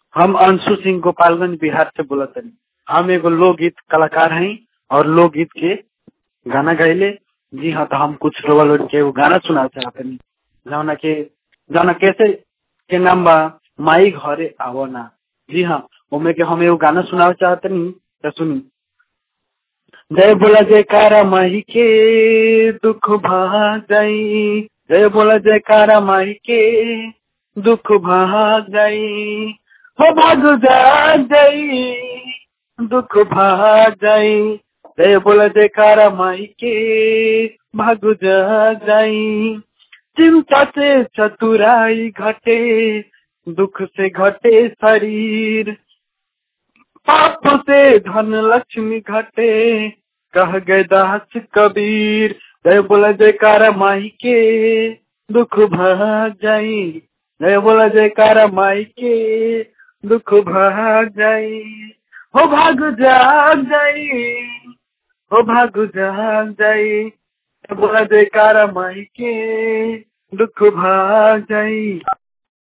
हम अंशु सिंह गोपालगंज बिहार से बोलत हनी हम एगो लोकगीत कलाकार हई और लोकगीत के गाना गाइले जी हाँ तो हम कुछ रोवा लोग के एगो गाना सुना चाहतनी जौना के जौना कैसे के नाम बा माई घरे आवो ना जी हाँ ओमे के हम एगो गाना सुनावे चाहतनी तो सुनी जय बोला जयकारा माही के दुख भाग गई जय बोला जयकारा माही के दुख भाग गई हो भाग जा गई दुख भाग गई जय बोला जयकारा माही के भाग जा गई चिंता से चतुराई घटे दुख से घटे शरीर पाप से धन लक्ष्मी घटे कह गए दास कबीर जय बोला जयकारा माही के दुख भाग जाई जय बोला जयकारा माई के दुख भाग जाई हो भाग जाग जाई हो भाग जाग जाई जय बोला जयकारा माई के दुख भाग जाई